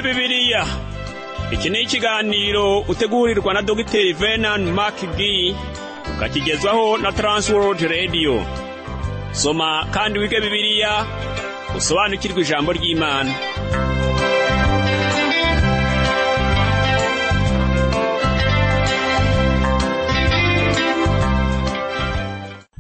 bibiliya iki ni ikiganiro utegurirwa na dogiteri venani makigi ukakigezwaho na taransiwodi radiyo soma kandi wige bibiliya usobanukirwe ijambo ry'imana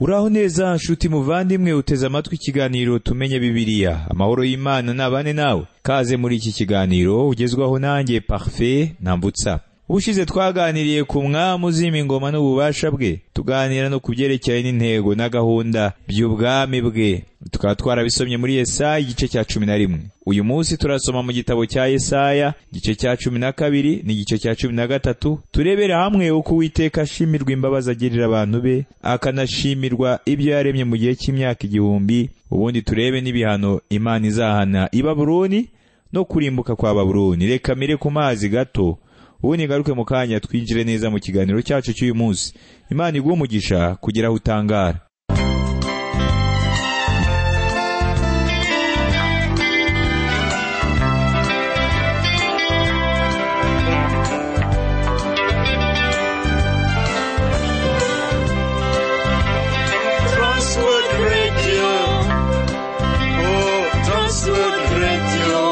uraho neza nshuti muvandimwe uteze amatwi ikiganiro tumenye bibiliya amahoro y'imana nabane nawe kaze muri iki kiganiro ugezwaho nanjye parufe ntambutsa ubushize twaganiriye ku mwami uzima ingoma n'ububasha bwe tuganira no ku byerekeranye n'intego na gahunda by'ubwami bwe tukaba twarabisomye muri yesaya igice cya cumi na rimwe uyu munsi turasoma mu gitabo cya yesaya igice cya cumi na kabiri n'igice cya cumi na gatatu turebera hamwe uko uwiteka ashimirwa imbabazi agirira abantu be akanashimirwa ibyo yaremye mu gihe cy'imyaka igihumbi ubundi turebe n'ibihano imana izahana i baburoni no kurimbuka kwa baburoni reka mire ku mazi gato ubundi ngaruke mu kanya twinjire neza mu kiganiro cyacu cy'uyu munsi imana iguha umugisha kugira aho utangara Transworld Radio. Oh, Transworld Radio.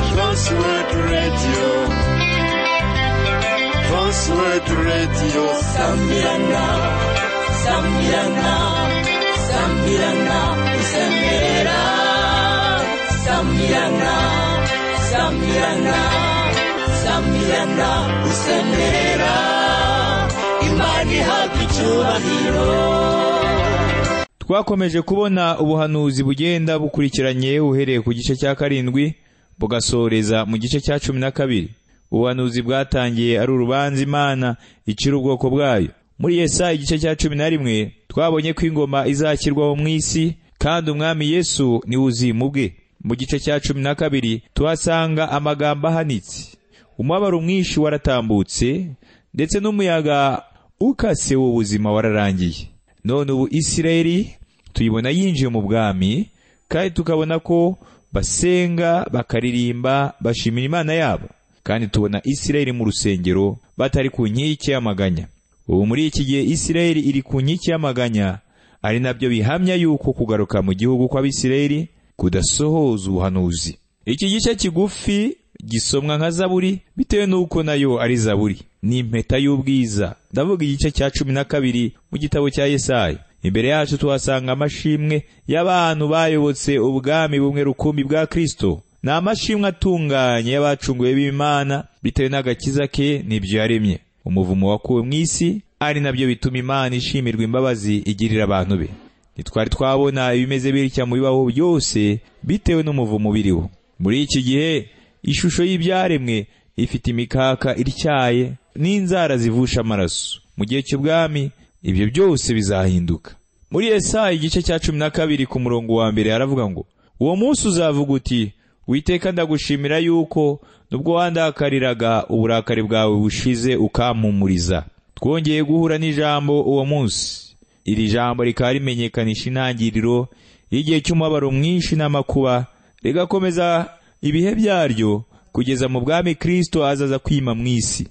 Transworld Radio. Transworld Radio. Sambirana. Sambirana. Sambirana. Isambera. Sambirana. Sambirana. Sambirana. Isambera. Imana ihabwa icyubahiro. twakomeje kubona ubuhanuzi bugenda bukurikiranye uhereye ku gice cya karindwi bugasoreza mu gice cya cumi na kabiri ubuhanuzi bwatangiye ari urubanza imana icira ubwoko bwayo muri yesa igice cya cumi na rimwe twabonye ko ingoma izashyirwaho mu isi kandi umwami yesu niwe uzima ubwe mu gice cya cumi na kabiri tuhasanga amagambo ahanitse umubabaro mwinshi waratambutse ndetse n'umuyaga ukase w'ubuzima wararangiye none ubu isirayeli tuyibona yinjiye mu bwami kandi tukabona ko basenga bakaririmba bashimira imana yabo kandi tubona isirayeli mu rusengero batari ku nkike y'amaganya ubu muri iki gihe isirayeli iri ku nkike y'amaganya ari nabyo bihamya yuko kugaruka mu gihugu kw'abisirayeli kudasohoza ubuhanuzi iki gice kigufi gisomwa nka zaburi bitewe n'uko nayo ari zaburi ni impeta y'ubwiza ndavuga igice cya cumi na kabiri mu gitabo cya yesaya imbere yacu tuhasanga amashimwe y'abantu bayobotse ubwami bumwe rukumbi bwa kristo ni amashimwe atunganye y'abacunguwe b'imana bitewe n'agakiza ke n'ibyo yaremye umuvumo wakuwe mu isi ari nabyo bituma imana ishimirwa imbabazi igirira abantu be ntitwari twabona ibimeze bitya mu bibaho byose bitewe n'umuvumo ubiriho muri iki gihe ishusho y'ibyaremwe ifite imikaka ityaye n'inzara zivusha amaraso mu gihe cy'ubwami ibyo byose bizahinduka muri Yesaya igice cya cumi na kabiri ku murongo wa mbere haravuga ngo uwo munsi uzavuga uti witeka ndagushimira yuko nubwo wandakariraga uburakari bwawe bushize ukampumuriza twongeye guhura n'ijambo uwo munsi iri jambo rikaba rimenyekanisha intangiriro y'igihe cy'umubabaro mwinshi n'amakuba rigakomeza ibihe byaryo kugeza mu bwami kristo azaza kwima mu isi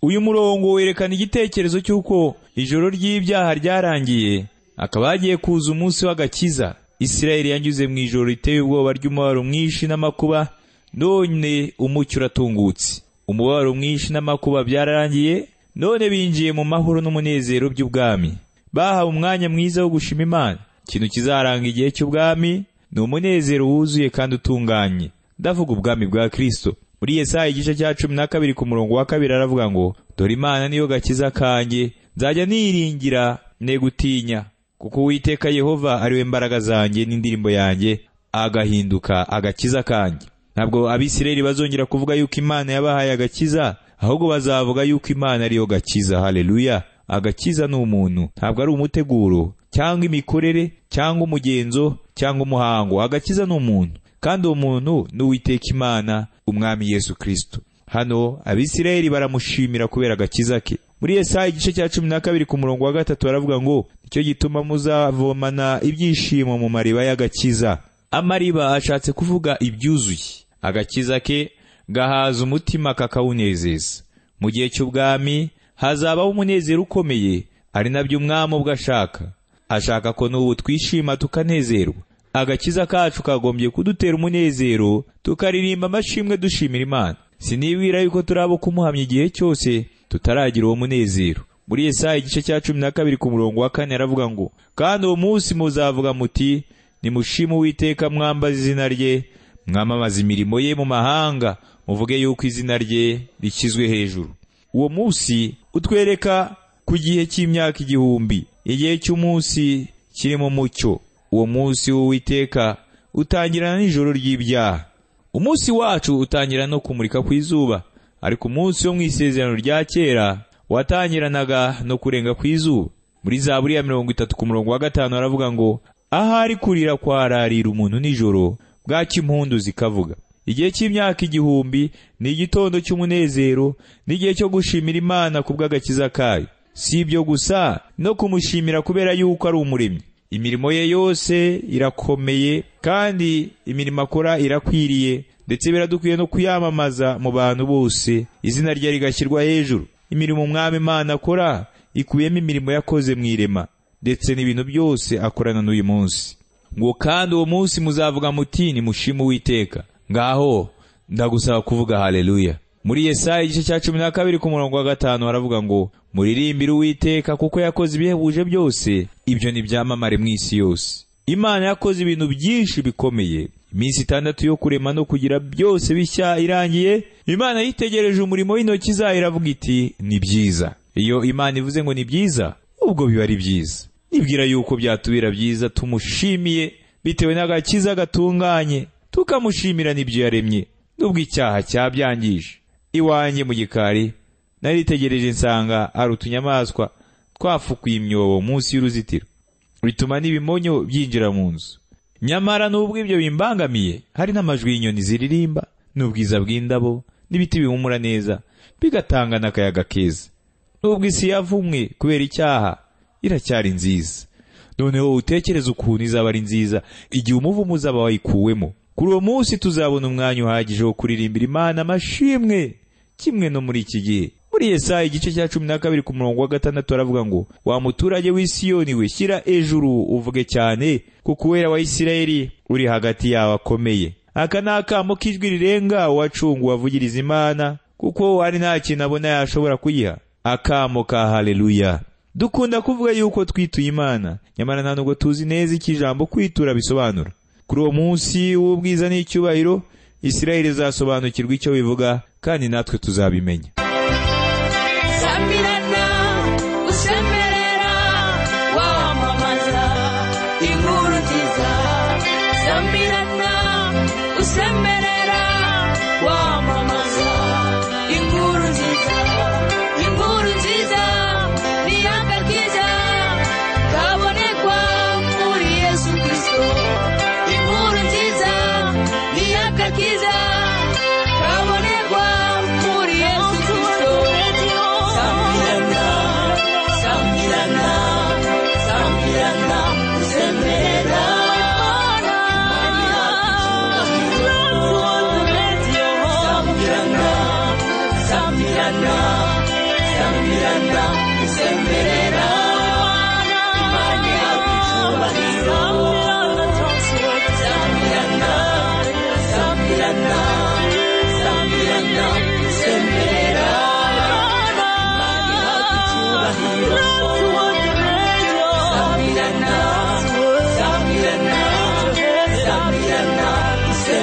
uyu murongo werekana igitekerezo cy'uko ijoro ry'ibyaha ryarangiye akaba hagiye kuza umunsi w'agakiza isirayeli yanyuze mu ijoro riteye ubwoba ry'umubabaro mwinshi n'amakuba none umucyo uratungutse umubabaro mwinshi n'amakuba byararangiye none binjiye mu mahoro n'umunezero by'ubwami bahawe umwanya mwiza wo gushima imana ikintu kizaranga igihe cy'ubwami ni umunezero wuzuye kandi utunganye ndavuga ubwami bwa kristo muri yesaya igice cya cumi na kabiri ku murongo wa kabiri aravuga ngo dore imana niyo gakiza kanjye nzajya niringira ne gutinya kuko uwiteka yehova ari we mbaraga zanjye n'indirimbo yanjye agahinduka agakiza kanjye ntabwo abisirayeli bazongera kuvuga yuko imana yabahaye agakiza ahubwo bazavuga yuko imana ariyo gakiza haleluya agakiza ni umuntu ntabwo ari umuteguro cyangwa imikorere cyangwa umugenzo cyangwa umuhango agakiza ni umuntu kandi uwo muntu ni uwiteka imana umwami yesu kristo hano abisirayeli baramushimira kubera agakiza ke muri yesaya igice cya cumi na kabiri ku murongo wa gatatu baravuga ngo nicyo gituma muzavomana ibyishimo mu mariba y'agakiza amariba ashatse kuvuga ibyuzuye agakiza ke gahaza umutima kakawunezeza mu gihe cy'ubwami hazabaho umunezero ukomeye ari nabyo umwami ubwo ashaka ashaka ko n'ubu twishima tukanezerwa agakiza kacu kagombye kudutera umunezero tukaririmba amashimwe dushimira imana sinibwira yuko turaba kumuhamya igihe cyose tutaragira uwo munezero muri Yesaya igice cya cumi na kabiri ku murongo wa kane aravuga ngo kandi uwo munsi muzavuga muti nimushime uwiteka mwambaze izina rye mwamamaze imirimo ye mu mahanga muvuge yuko izina rye rishyizwe hejuru uwo munsi utwereka ku gihe cy'imyaka igihumbi igihe cy'umunsi kirimo umucyo uwo munsi w'uwiteka utangirana n'ijoro ry'ibyaha umunsi wacu utangira no kumurika ku izuba ariko umunsi wo mu isezerano rya kera watangiranaga no kurenga ku izuba muri zaburi ya mirongo itatu ku murongo wa gatanu aravuga ngo ahari kurira kwararira umuntu nijoro bwacyo impundu zikavuga igihe cy'imyaka igihumbi ni igitondo cy'umunezero n'igihe cyo gushimira imana ku bw'agakiza kayo si ibyo gusa no kumushimira kubera yuko ari umuremyi imirimo ye yose irakomeye kandi imirimo akora irakwiriye ndetse biradukwiye no kuyamamaza mu bantu bose izina rye rigashyirwa hejuru imirimo umwami imana akora ikubiyemo imirimo yakoze mu irema ndetse n'ibintu byose akorana n'uyu munsi ngo kandi uwo munsi muzavuga muti nimushime uwiteka ngaho ndagusaba kuvuga haleluya muri yesaya igice cya cumi na kabiri ku murongo wa gatanu haravuga ngo muririmbire uwiteka kuko yakoze ibihebuje byose ibyo ntibyamamare mu isi yose imana yakoze ibintu byinshi bikomeye iminsi itandatu yo kurema no kugira byose bishya irangiye imana yitegereje umurimo w'intoki zayo iravuga iti ni byiza iyo imana ivuze ngo ni byiza ubwo biba ari byiza nibwira yuko byatubera byiza tumushimiye bitewe n'agakiza gatunganye tukamushimira n'ibyo yaremye n'ubwo icyaha cyabyangije iwanjye mu gikari naritegereje nsanga ari utunyamaswa twafukuye imyobo munsi y'uruzitiro bituma n'ibimonyo byinjira mu nzu nyamara n'ubwo ibyo bimbangamiye hari n'amajwi y'inyoni ziririmba n'ubwiza bw'indabo n'ibiti bihumura neza bigatanga n'akayaga keza n'ubwo isi yavumwe kubera icyaha iracyari nziza noneho utekereze ukuntu izaba ari nziza igihe umuvumo uzaba wayikuwemo kuri uwo munsi tuzabona umwanya uhagije wo kuririmbira imana amashimwe kimwe no muri iki gihe muri yesaya igice cya cumi na kabiri ku murongo wa gatandatu aravuga ngo wa muturage w'isiyoni we shyira ejuru uvuge cyane kuko uwera wa isirayeli uri hagati yawe akomeye aka ni akamo k'ijwi rirenga uwacungu wavugiriza imana kuko ari nta kintu abona yashobora kuyiha akamo ka haleluya dukunda kuvuga yuko twituye imana nyamara nta nubwo tuzi neza icyo ijambo kwitura bisobanura kuri uwo munsi w'ubwiza n'icyubahiro isirayeli izasobanukirwa icyo bivuga kandi natwe tuzabimenya samirana usemerera wamamaza inkuru nziza samirana usemerera wamamaza inkuru nziza inkuru nziza ni agakiza kabonekwa muri yesu kirisito inkuru nziza ni agakiza kabonekwa muri yesu kirisito samirana samirana samirana usemerera imana samirana samirana samirana usemerera imana yawe icyubahiro samirana samirana samirana usemerera imana yawe icyubahiro samirana samirana samirana usemerera imana yawe icyubahiro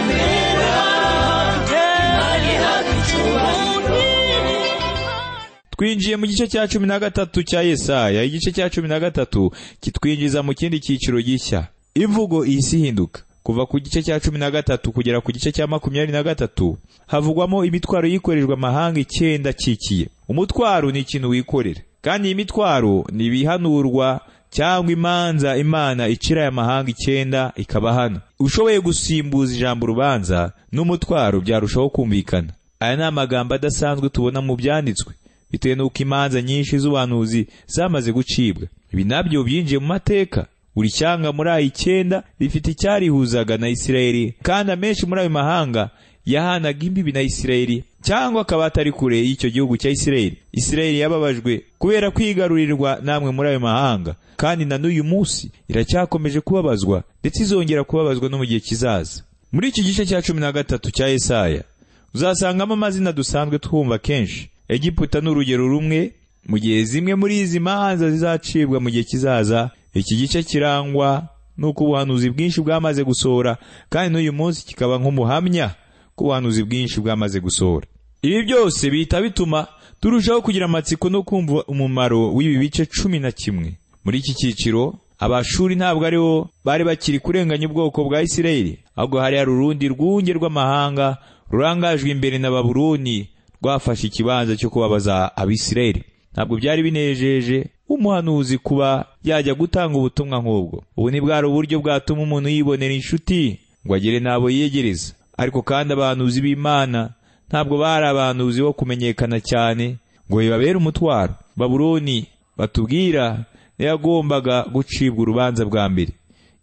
twinjiye mu gice cya cumi na gatatu cya yesaya igice cya cumi na gatatu kitwinjiza mu kindi cyiciro gishya imvugo ihise ihinduka kuva ku gice cya cumi na gatatu kugera ku gice cya makumyabiri na gatatu havugwamo imitwaro yikorerwa amahanga icyenda akikiye umutwaro ni ikintu wikorera kandi iyi mitwaro ni ibihanurwa cyangwa imanza imana icira aya mahanga icyenda ikabahana ushoboye gusimbuza ijambo urubanza n'umutwaro byarushaho kumvikana aya ni amagambo adasanzwe tubona mu byanditswe bitewe n'uko imanza nyinshi z'ubuhanuzi zamaze gucibwa ibi nabyo byinjiye mu mateka buri cyanga muri aya icyenda rifite icyarihuzaga na isirayeli kandi amenshi muri ayo mahanga yahanaga imbibi na isirayeli cyangwa akaba atari kure y'icyo gihugu cya isirayeli isirayeli yababajwe kubera kwigarurirwa namwe muri ayo mahanga kandi na n'uyu munsi iracyakomeje kubabazwa ndetse izongera kubabazwa no mu gihe kizaza muri iki gice cya cumi na gatatu cya esaya uzasangamo amazina dusanzwe twumva kenshi egiputa ni urugero rumwe mu gihe zimwe muri izi manza zizacibwa mu gihe kizaza iki gice kirangwa nuko ubuhanuzi bwinshi bwamaze gusohora kandi n'uyu munsi kikaba nk'umuhamya ko ubuhanuzi bwinshi bwamaze gusohora ibi byose bihita bituma turushaho kugira amatsiko no kumva umumaro w'ibi bice cumi na kimwe muri iki cyiciro abashuri ntabwo aribo bari bakiri kurenganya ubwoko bwa isirayeli ahubwo hari hari urundi rwunge rw'amahanga rurangajwe imbere na baburuni rwafashe ikibanza cyo kubabaza abisirayeli ntabwo byari binejeje umuhanuzi kuba yajya gutanga ubutumwa nk'ubwo ubu ni bwari uburyo bwatuma umuntu yibonera inshuti ngo agere n'abo yiyegereza ariko kandi abahanuzi b'imana ntabwo bari abahanuzi bo kumenyekana cyane ngo bibabere umutwaro baburoni batubwira yagombaga gucibwa urubanza bwa mbere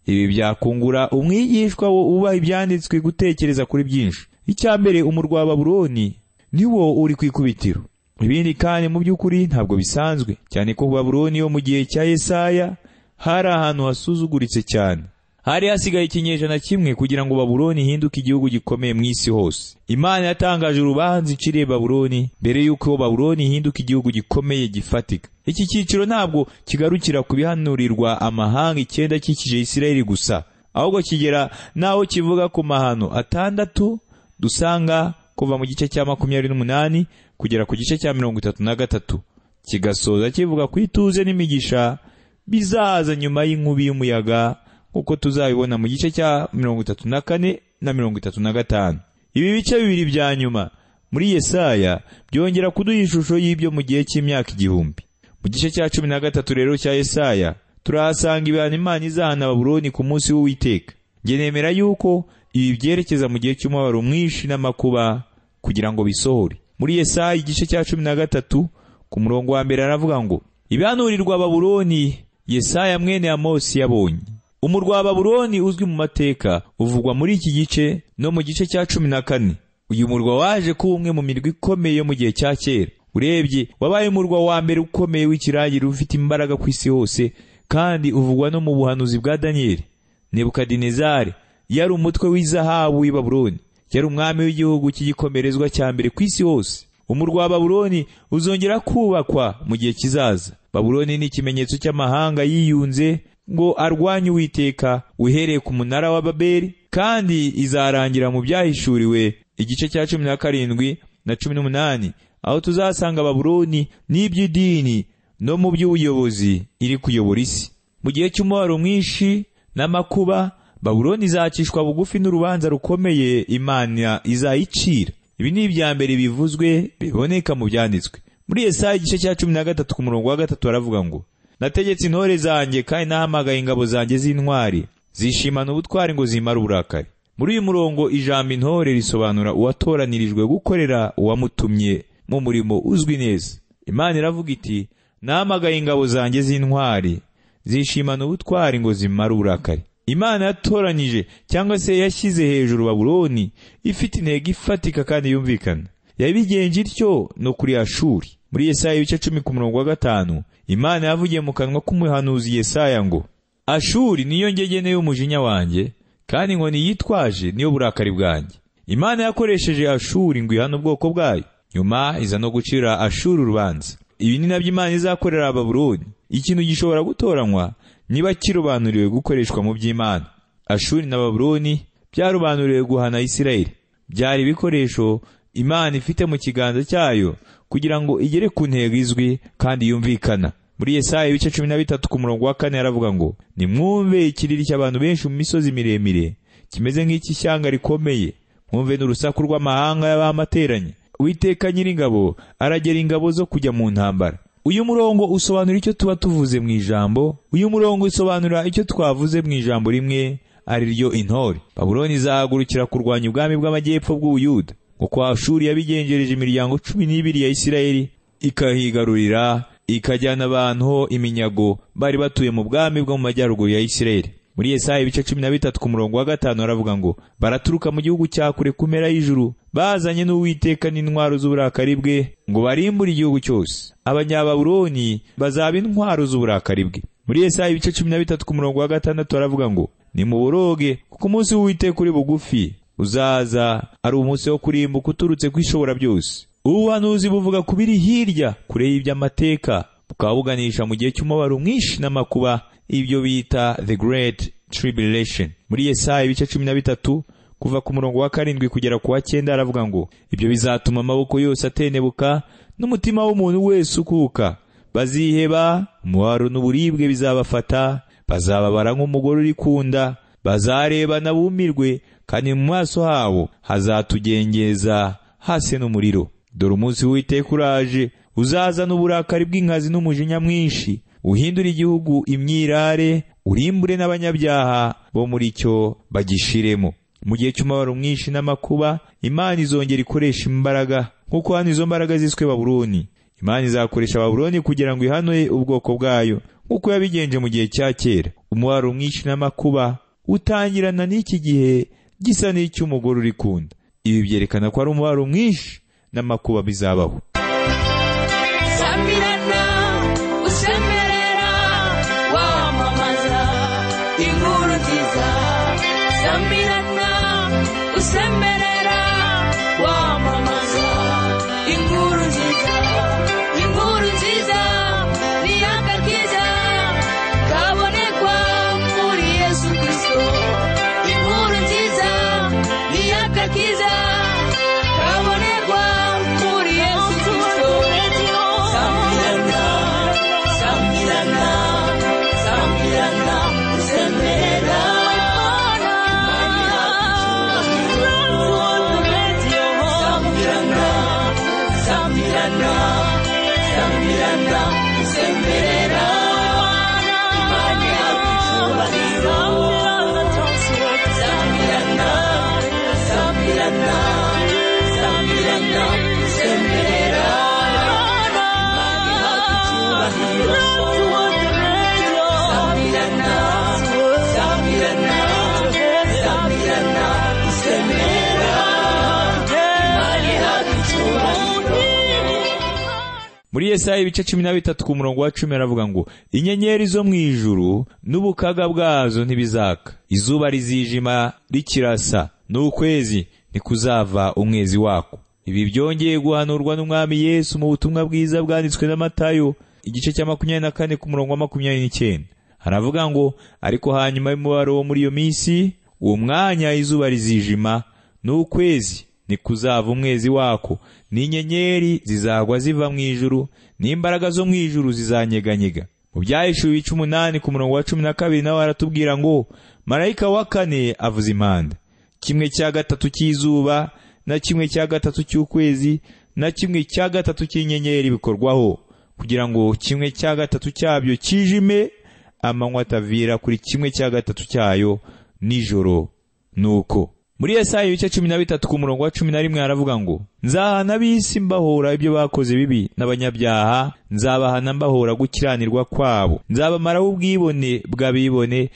ibi byakungura umwigishwa wo uba ibyanditswe gutekereza kuri byinshi icya mbere umurwa wa baburoni ni wo uri ku ikubitiro ibindi kandi mu by'ukuri ntabwo bisanzwe cyane ko baburoni yo mu gihe cya yesaya hari ahantu hasuzuguritse cyane hari hasigaye ikinyejana kimwe kugira ngo baburoni ihinduke igihugu gikomeye mu isi hose imana yatangaje urubanza iciriye baburoni mbere y'uko baburoni ihinduka igihugu gikomeye gifatika iki cyiciro ntabwo kigarukira ku bihanurirwa amahanga icyenda akikije isirayeli gusa ahubwo kigera n'aho kivuga ku mahano atandatu dusanga kuva mu gice cya makumyabiri n'umunani kugera ku gice cya mirongo itatu na gatatu kigasoza kivuga ku ituze n'imigisha bizaza nyuma y'inkubi y'umuyaga nk'uko tuzabibona mu gice cya mirongo itatu na kane na mirongo itatu na gatanu ibi bice bibiri bya nyuma muri yesaya byongera kuduha ishusho y'ibyo mu gihe cy'imyaka igihumbi mu gice cya cumi na gatatu rero cya yesaya turahasanga ibihano imana izahana baburoni ku munsi w'uwiteka njye nemera yuko ibi byerekeza mu gihe cy'umubabaro mwinshi n'amakuba kugira ngo bisohore muri yesaya igice cya cumi na gatatu ku murongo wa mbere aravuga ngo ibihanurirwa baburoni yesaya mwene amosi yabonye umurwa wa baburoni uzwi mu mateka uvugwa muri iki gice no mu gice cya cumi na kane uyu murwa waje kuba umwe mu mirwa ikomeye yo mu gihe cya kera urebye wabaye umurwa wa mbere ukomeye w'ikirangirire ufite imbaraga ku isi hose kandi uvugwa no mu buhanuzi bwa daniyeli nebukadinezari yari umutwe w'izahabu w'i baburoni yari umwami w'igihugu cy'igikomerezwa cya mbere ku isi hose umurwa wa baburoni uzongera kubakwa mu gihe kizaza baburoni ni ikimenyetso cy'amahanga yiyunze ngo arwanye uwiteka uhereye ku munara wa babeli kandi izarangira mu byahishuriwe igice cya cumi na karindwi na cumi n'umunani aho tuzasanga baburoni n'iby'idini no mu by'ubuyobozi iri kuyobora isi mu gihe cy'umubabaro mwinshi n'amakuba baburoni izacishwa bugufi n'urubanza rukomeye imana izayicira ibi ni ibya mbere bivuzwe biboneka mu byanditswe muri Yesaya igice cya cumi na gatatu ku murongo wa gatatu aravuga ngo nategetse intore zanjye kandi nahamagaye ingabo zanjye z'intwari zishimana ubutwari ngo zimare uburakari muri uyu murongo ijambo intore risobanura uwatoranirijwe gukorera uwamutumye mu murimo uzwi neza imana iravuga iti nahamagaye ingabo zanjye z'intwari zishimana ubutwari ngo zimare uburakari imana yatoranyije cyangwa se yashyize hejuru baburoni ifite intego ifatika kandi yumvikana yabigenje ityo no kuri ashuri muri yesaya ibice cumi ku murongo wa gatanu imana yavugiye mu kanwa k'umuhanuzi yesaya ngo ashuri niyo ngegene y'umujinya wanjye kandi inkoni yitwaje niyo burakari bwanjye imana yakoresheje ashuri ngo ihane ubwoko bwayo nyuma iza no gucira ashuri urubanza ibi ni nabyo imana izakorera ababuroni ikintu gishobora gutoranywa niba kirobanuriwe gukoreshwa mu by'imana ashuri na baburoni byarobanuriwe guhana isirayeli byari ibikoresho imana ifite mu kiganza cyayo kugira ngo igere ku ntego izwi kandi yumvikana muri yesaya ibice cumi na bitatu ku murongo wa kane aravuga ngo nimwumve ikiriri cy'abantu benshi mu misozi miremire kimeze nk'icy'ishyanga rikomeye mwumve n'urusaku rw'amahanga y'abamateranye witeka nyir'ingabo aragera ingabo zo kujya mu ntambara uyu murongo usobanura icyo tuba tuvuze mu ijambo uyu murongo usobanura icyo twavuze mu ijambo rimwe ari ryo intore baburoni izahagurukira kurwanya ubwami bw'amajyepfo bw'ubuyuda kuko ashuri yabigenjereje imiryango cumi n'ibiri ya isirayeli ikahigarurira ikajyana abantu iminyago bari batuye mu bwami bwo mu majyaruguru ya isirayeli muri Yesaya ibice cumi na bitatu ku murongo wa gatanu haravuga ngo baraturuka mu gihugu cya kure ku mpera y'ijuru bazanye n'uwiteka n'intwaro z'uburakari bwe ngo barimbure igihugu cyose abanyababuloni bazaba intwaro z'uburakari bwe muri Yesaya ibice cumi na bitatu ku murongo wa gatandatu haravuga ngo nimuboroge kuko umunsi w'uwiteka uri bugufi uzaza ari umunsi wo kurimbuka uturutse ku ishobora byose ubuhanuzi buvuga ku biri hirya kure y'iby'amateka bukaba buganisha mu gihe cy'umubabaro mwinshi n'amakuba ibyo bita the great tribulation muri Yesaya ibice cumi na bitatu kuva ku murongo wa karindwi kugera ku wa cyenda haravuga ngo ibyo bizatuma amaboko yose atenebuka n'umutima w'umuntu wese ukuka baziheba umubabaro n'uburibwe bizabafata bazababara nk'umugore uri kunda bazarebana bumirwe kandi mu maso habo hazatugengeza hase n'umuriro dore umunsi w'iteka uraje uzazana uburakari bw'inkazi n'umujinya mwinshi uhindura igihugu imyirare urimbure n'abanyabyaha bo muri cyo bagishiremo mu gihe cy'umubabaro mwinshi n'amakuba imana izongera ikoresha imbaraga nk'uko hano izo mbaraga ziswe baburoni imana izakoresha baburoni kugira ngo ihanure ubwoko bwayo nk'uko yabigenje mu gihe cya kera umubabaro mwinshi n'amakuba utangirana n'iki gihe gisa n'icy'umugore uri kunda ibi byerekana ko ari umubabaro mwinshi n'amakuba bizabaho Sambirana, usemerera, wamamaza inkuru nziza. Sambirana, usemerera, wamamaza inkuru nziza. Inkuru nziza ni agakiza kabonekwa muri Yesu Kristo. Inkuru nziza ni agakiza kabonekwa muri Yesu Kristo. Sambirana, sambirana, sambirana, usemera. Sambirana, sambirana, sambirana, usemera. Imana yacu icyubahiro. Sambirana, sambirana, sambirana, usemera. Imana yacu icyubahiro. Sambirana, sambirana, sambirana, usemera. Imana yacu icyubahiro. muri Yesaya ibice cumi na bitatu ku murongo wa cumi haravuga ngo inyenyeri zo mu ijuru n'ubukaga bwazo ntibizaka izuba rizijima rikirasa n'ukwezi ntikuzava umwezi wako ibi byongeye guhanurwa n'umwami yesu mu butumwa bwiza bwanditswe na matayo igice cya makumyabiri na kane ku murongo wa makumyabiri n'icyenda haravuga ngo ariko hanyuma y'umubabaro wo muri iyo minsi uwo mwanya izuba rizijima n'ukwezi nikuzava umwezi wako n'inyenyeri zizagwa ziva mu ijuru n'imbaraga zo mu ijuru zizanyeganyega mu byahishuwe ibice umunani ku murongo wa cumi na kabiri nawe aratubwira ngo marayika wa kane avuza impanda kimwe cya gatatu cy'izuba na kimwe cya gatatu cy'ukwezi na kimwe cya gatatu cy'inyenyeri bikorwaho kugira ngo kimwe cya gatatu cyabyo kijime amanywa atavira kuri kimwe cya gatatu cyayo nijoro nuko muri Yesaya ibice cumi na bitatu ku murongo wa cumi na rimwe haravuga ngo nzahana ab'isi mbahora ibyo bakoze bibi n'abanyabyaha nzabahana mbahora gukiranirwa kwabo nzabamaraho ubwibone bw'abibone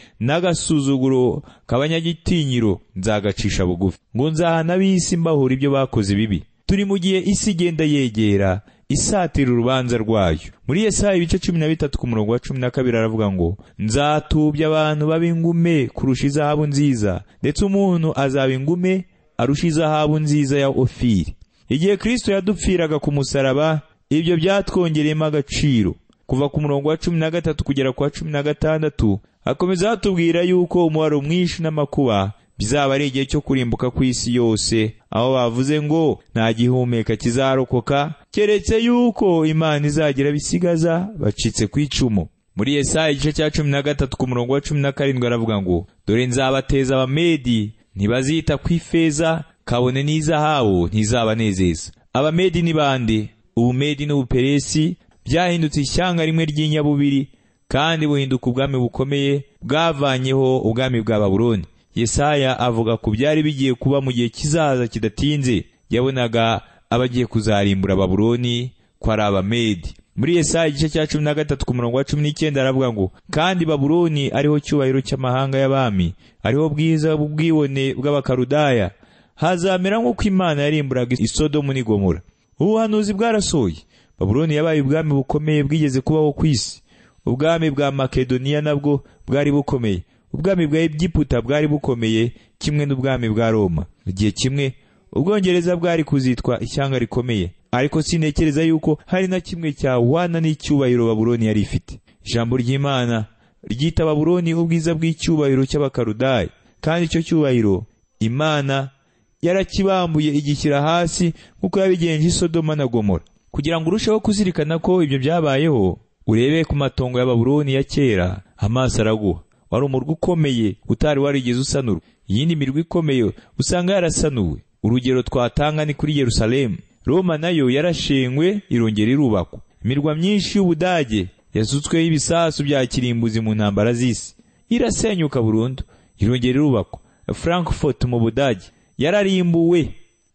n'agasuzuguro k'abanyagitinyiro nzagacisha bugufi ngo nzahana ab'isi mbahora ibyo bakoze bibi turi mu gihe isi igenda yegera isatira urubanza rwayo muri Yesaya ibice cumi na bitatu ku murongo wa cumi na kabiri aravuga ngo nzatubya abantu baba ingume kurusha izahabu nziza ndetse umuntu azaba ingume arusha izahabu nziza ya ofiri igihe kristo yadupfiraga ku musaraba ibyo byatwongereyemo agaciro kuva ku murongo wa cumi na gatatu kugera ku wa cumi na gatandatu hakomeza hatubwira yuko umubaro mwinshi n'amakuba bizaba ari igihe cyo kurimbuka ku isi yose aho bavuze ngo nta gihumeka kizarokoka keretse yuko imana izagira bisigaza bacitse ku icumu muri Yesaya igice cya cumi na gatatu ku murongo wa cumi na karindwi aravuga ngo dore nzabateza abamedi ntibazita ku ifeza kabone n'izahabu ntizabanezeza abamedi ni bande ubumedi n'ubuperesi byahindutse ishyanga rimwe ry'inyabubiri kandi buhinduka ubwami bukomeye bwavanyeho ubwami bwa baburoni Yesaya avuga ku byari bigiye kuba mu gihe kizaza kidatinze yabonaga abagiye kuzarimbura Babuloni ko ari abamedi muri Yesaya igice cya cumi na gatatu ku murongo wa cumi n'icyenda aravuga ngo kandi babuloni ariho cyubahiro cy'amahanga y'abami ariho bwiza bw'ubwibone bw'abakarudaya hazamera nk'uko imana yarimburaga isodomu n'i gomora ubuhanuzi bwarasohoye babuloni yabaye ubwami bukomeye bwigeze kubaho ku isi ubwami bwa makedoniya nabwo bwari bukomeye ubwami bwa egiputa bwari bukomeye kimwe n'ubwami bwa roma igihe kimwe ubwongereza bwari kuzitwa ishyanga rikomeye ariko sintekereza yuko hari na kimwe cyahwana n'icyubahiro baburoni yari ifite ijambo ry'imana ryita baburoni ubwiza bw'icyubahiro cy'abakarudaya kandi icyo cyubahiro imana yarakibambuye igishyira hasi nk'uko yabigenje isodoma na gomora kugira ngo urusheho kuzirikana ko ibyo byabayeho urebe ku matongo ya baburoni ya kera amaso araguha wari umurwa ukomeye utari warigeze usanurwa iyindi mirwa ikomeye usanga yarasanuwe urugero twatanga ni kuri yerusalemu roma nayo yarashengwe irongera irubakwa imirwa myinshi y'ubudage yasutsweho ibisasu bya kirimbuzi mu ntambara z'isi irasenyuka burundu irongera irubakwa frankfurt mu budage yararimbuwe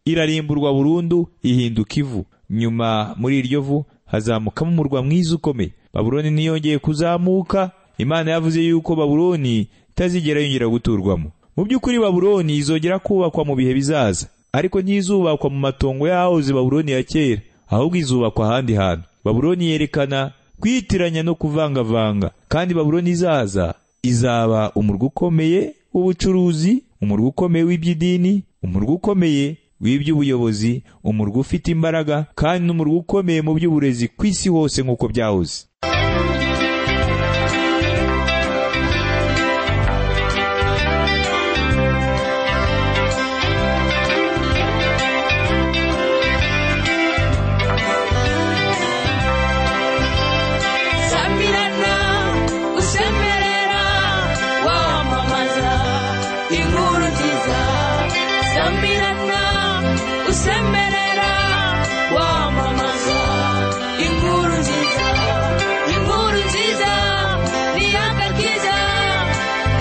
irarimburwa burundu ihinduka ivu nyuma muri iryo vu hazamukamo umurwa mwiza ukomeye baburoni ntiyongeye kuzamuka imana yavuze yuko baburoni itazigera yongera guturwamo mu by'ukuri baburoni izongera kubakwa mu bihe bizaza ariko ntizubakwa mu matongo yahoze baburoni ya kera ahubwo izubakwa ahandi hantu baburoni yerekana kwitiranya no kuvangavanga kandi baburoni izaza izaba umurwa ukomeye w'ubucuruzi umurwa ukomeye w'iby'idini umurwa ukomeye w'iby'ubuyobozi umurwa ufite imbaraga kandi n'umurwa ukomeye mu by'uburezi ku isi hose nk'uko byahoze Sabirana, usemerera, wamamaza inkuru nziza. Sabirana, usemerera, wamamaza inkuru nziza. Inkuru nziza ni agakiza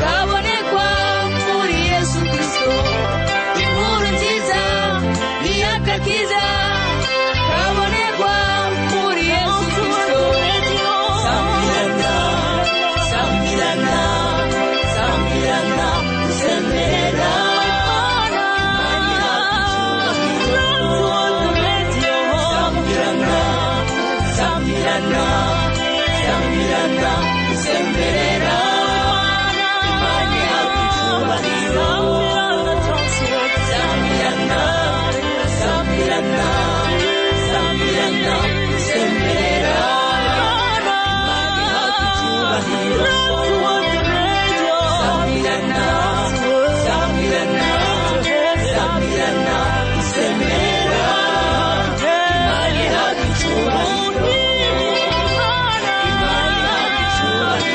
kabonekwa muri Yesu Kristo. Inkuru nziza ni agakiza kabonekwa muri Yesu Kristo. Sambirana, sambirana, sambirana, usemerera. Imani yacu, sambirana, sambirana, sambirana, usemerera. Imani yacu, icyubahiro. Sambirana, sambirana, sambirana, usemerera. Imani yacu, icyubahiro. Sambirana, sambirana, sambirana, usemerera. Imani yacu, icyubahiro. Imani yacu, icyubahiro.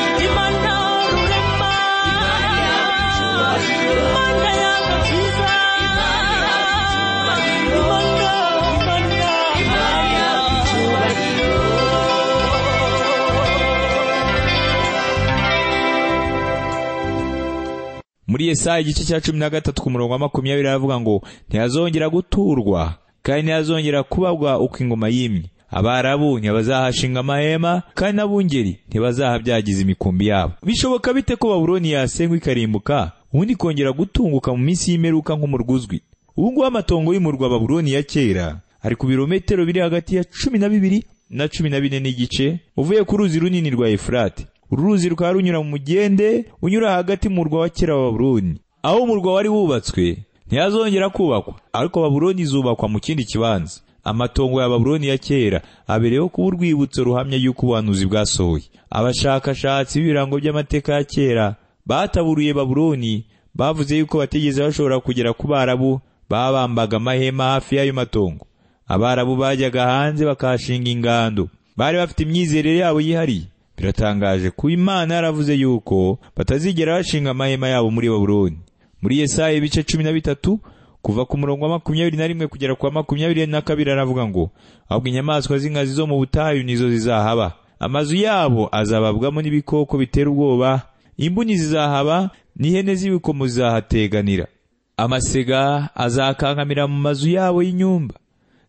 muri Yesaya igice cya cumi na gatatu ku murongo wa makumyabiri aravuga ngo ntihazongera guturwa kandi ntihazongera kubagwa uko ingoma yimye abarabu ntibazahashinga amahema kandi n'abungeri ntibazahabyagiza imikumbi yabo bishoboka bite ko baburoni yasenywa ikarimbuka ubundi ikongera gutunguka mu minsi y'imperuka nk'umurwuzwi ubu ngubu amatongo y'umurwa baburoni ya kera ari ku birometero biri hagati ya cumi na bibiri na cumi na bine n'igice uvuye ku ruzi runini rwa efurate uru ruzi rukaba runyura mu mugende unyura hagati mu murwa wa kera wa baburoni aho umurwa wari wubatswe ntihazongera kubakwa ariko baburoni izubakwa mu kindi kibanza amatongo ya baburoni ya kera abereyeho kuba urwibutso ruhamya y'uko ubuhanuzi bwasohoye abashakashatsi b'ibirango by'amateka ya kera bataburuye baburoni bavuze yuko batigeze bashobora kugera ku barabu babambaga amahema hafi y'ayo matongo abarabu bajyaga hanze bakahashinga ingando bari bafite imyizerere yabo yihariye biratangaje kuba imana yaravuze yuko batazigera bashinga amahema yabo muri baburoni muri yesaya ibice cumi na bitatu kuva ku murongo wa makumyabiri na rimwe kugera ku wa makumyabiri na kabiri aravuga ngo ahubwo inyamaswa z'inkazi zo mu butayu nizo zizahaba amazu yabo azababwamo n'ibikoko bitera ubwoba imbuni zizahaba n'ihene z'ibikomo zizahateganira amasega azakankamira mu mazu yabo y'inyumba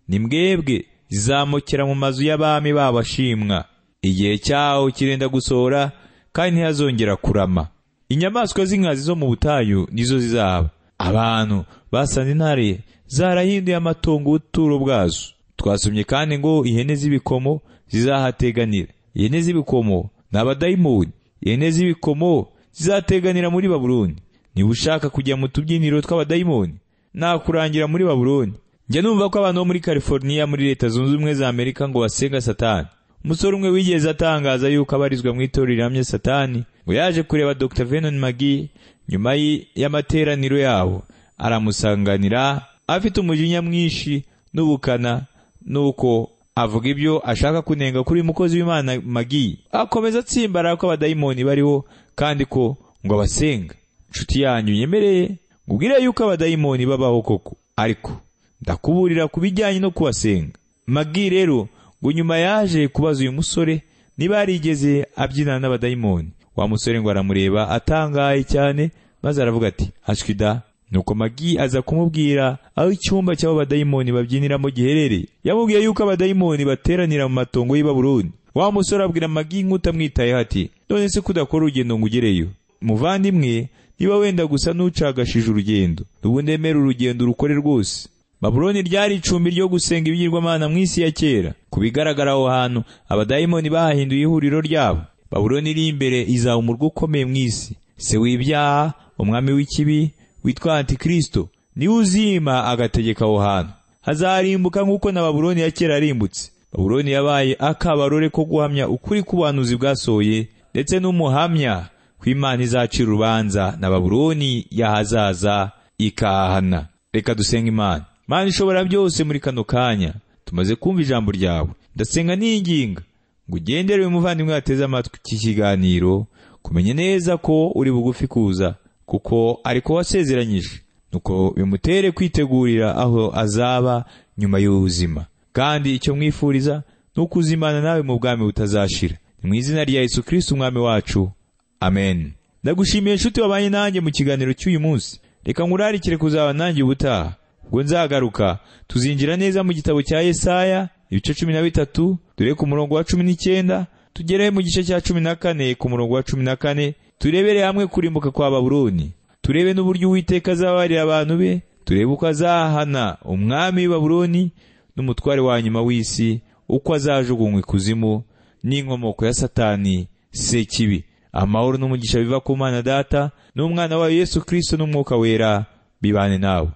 ni mwebwe zizamukira mu mazu y'abami babashimwa igihe cyawo kirenda gusohora kandi ntihazongera kurama inyamaswa z'inkazi zo mu butayu nizo zizaba abantu basanze intare zarahinduye amatungo ubuturo bwazo twasomye kandi ngo ihene z'ibikomo zizahateganira ihene z'ibikomo ni abadayimoni ihene z'ibikomo zizateganira muri baburoni niba ushaka kujya mu tubyiniro tw'abadayimoni nakurangira muri baburoni njya numva ko abantu bo muri californiya muri leta zunze ubumwe za amerika ngo basenga satani umusore umwe wigeze atangaza yuko abarizwa mu itorero riramye satani ngo yaje kureba dr venon magi nyuma y- y'amateraniro yabo aramusanganira afite umujinya mwinshi n'ubukana nuko avuga ibyo ashaka kunenga kuri uyu mukozi w'imana magi akomeza atsimbarara ko abadayimoni bariho kandi ko ngo abasenga inshuti yanyu nyemereye ngubwire yuko abadayimoni babaho koko ariko ndakuburira ku bijyanye no kubasenga magi rero ngo nyuma yaje kubaza uyu musore niba yarigeze abyinana n'abadayimoni wa musore ngo aramureba atangaye cyane maze aravuga ati ashwida nuko magi aza kumubwira aho icyumba cy'abo badayimoni babyiniramo giherereye yamubwiye yuko abadayimoni bateranira mu matongo y'i Babuloni wa musore abwira magi nk'utamwitayeho ati none se kudakora urugendo ngo ugereyo muvandimwe niba wenda gusa n'ucagashije urugendo ubundi emera urugendo urukore rwose babuloni ryari icumbi ryo gusenga ibigirwamana mu isi ya kera ku bigaragara aho hantu abadayimoni bahahinduye ihuriro ryabo babuloni iri imbere izaba umurwa ukomeye mu isi se w'ibyaha umwami w'ikibi witwa antikristo niwe uzima agategeka aho hantu hazarimbuka nk'uko na babuloni ya kera yarimbutse babuloni yabaye akabarore ko guhamya ukuri k'ubuhanuzi bwasohoye ndetse n'umuhamya ko imana izacira urubanza na babuloni y'ahazaza ikahana reka dusenga imana mana ishobora byose muri kano kanya tumaze kumva ijambo ryawe ndasenga n'iyinginga ngo ugendere uyu muvandimwe wateze amatwi iki kiganiro kumenye neza ko uri bugufi kuza kuko ari ko wasezeranyije nuko bimutere kwitegurira aho azaba nyuma y'ubuzima kandi icyo mwifuriza ni ukuzimana nawe mu bwami butazashira ni mu izina rya yesu kirisiti umwami wacu amen ndagushimiye nshuti wabanye nanjye mu kiganiro cy'uyu munsi reka nkurarikire kuzaba nanjye ubutaha ubwo nzagaruka tuzinjira neza mu gitabo cya yesaya ibice cumi na bitatu dore ku murongo wa cumi n'icyenda tugere mu gice cya cumi na kane ku murongo wa cumi na kane turebere hamwe kurimbuka kwa baburoni turebe n'uburyo uwiteka azabarira abantu be turebe uko azahana umwami w'i baburoni n'umutware wa nyuma w'isi uko azajugunywa ikuzimu n'inkomoko ya satani sekibi amahoro n'umugisha biva ku mana data n'umwana wayo yesu kirisito n'umwuka wera bibane nawe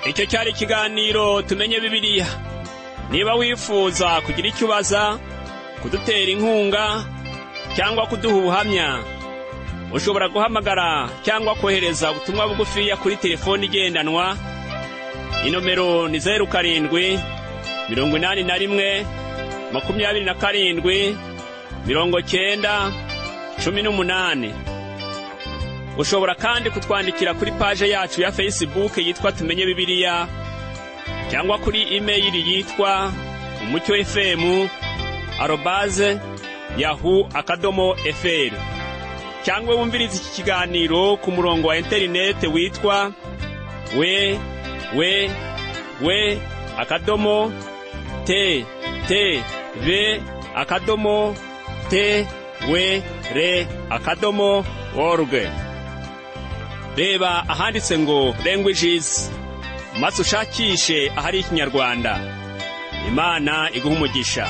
icyo cyari ikiganiro tumenye bibiliya niba wifuza kugira icyo ubaza kudutera inkunga cyangwa kuduha ubuhamya ushobora guhamagara cyangwa kohereza ubutumwa bugufiya kuri telefoni igendanwa inomero ni zeru karindwi mirongo inani na rimwe makumyabiri na karindwi mirongo cyenda cumi n'umunani ushobora kandi kutwandikira kuri paje yacu ya Facebook yitwa tumenye bibiliya cyangwa kuri email yitwa umucyo fm arobaze yahu akadomo fr cyangwa wumvirize iki kiganiro ku murongo wa interinete witwa we we we akadomo te te ve akadomo te we re akadomo org reba ahanditse ngo languages maze ushakishe ahari ikinyarwanda imana iguha umugisha